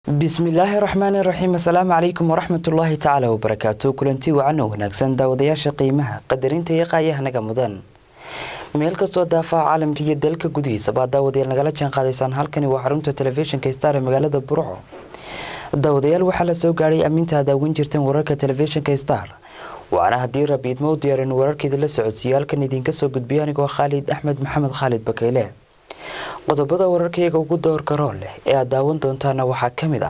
bismillaahi raxmaani raxiim assalaamu calaykum waraxmatullaahi tacaala wabarakaatu kulanti wacan oo wanaagsan daawadayaasha qiimaha qadarinta iyo qaayahanaga mudan meel kastoo daafaha caalamka iyo dalka gudihiisabaa daawadayaal nagala jaan qaadaysaan halkani waa xarunta telefishinka star ee magaalada burco daawadayaal waxaa la soo gaadhay ammiinta ad aawan jirteen wararka telefishinka star waana haddii rabiidmo u diyaarin wararkeeda la socodsiiyo halkan idiinka soo gudbiya anigoo khaalid axmed maxamed khaalid bakayle qodobada wararkayga ugu doorka rool leh ee aad daawan doontaana waxaa ka mid ah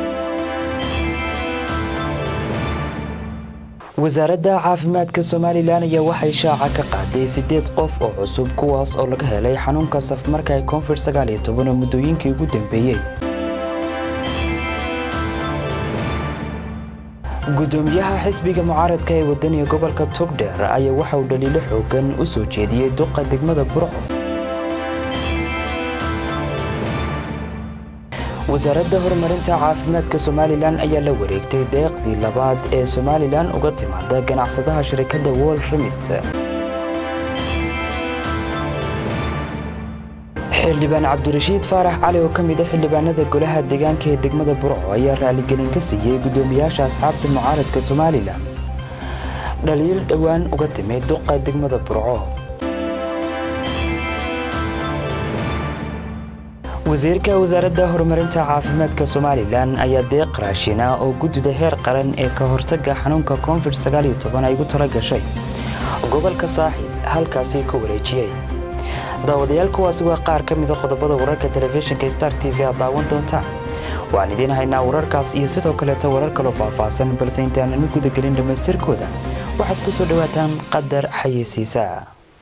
wasaaradda caafimaadka somalilan ayaa waxay shaaca ka qaaday sideed qof oo cusub kuwaas oo laga helay xanuunka safmarka ee koonfur sagaal iyo toban oo muddooyinkii ugu dambeeyey gudoomiyaha xisbiga mucaaradka ee wadaniga gobolka togdheer ayaa waxa uu dhaliilo xoogan u soo jeediyey duqa degmada burco wasaaradda horumarinta caafimaadka somalilan ayaa la wareegtay deeqdii labaad ee somalilan uga timaada ganacsadaha shirikadda wol remit xildhibaan cabdirashiid faarax cali oo ka mid a xildhibaanada golaha deegaanka ee degmada burco ayaa raaligelin ka siiyey gudoomiyaasha asxaabta mucaaradka somalilan dhaliil dhowaan uga timid duqa degmada burco wasiirka wasaaradda horumarinta caafimaadka somalilan ayaa deeq raashina oo guddida heer qaran ee ka hortaga xanuunka koonfid sagaal iyo toban ay ugu tala gashay gobolka saaxil halkaasi ka wareejiyey daawadayaal kuwaasi waa qaar ka mida qodobada wararka telefishinka star t v aad daawan doontaan waxaan idiin haynaa wararkaas iyo sidoo kaleeta warar kaloo faahfaahsan balse intaanan u gudagelin dhammaystirkooda waxaad ku soo dhowaataan qadar xayeysiisaa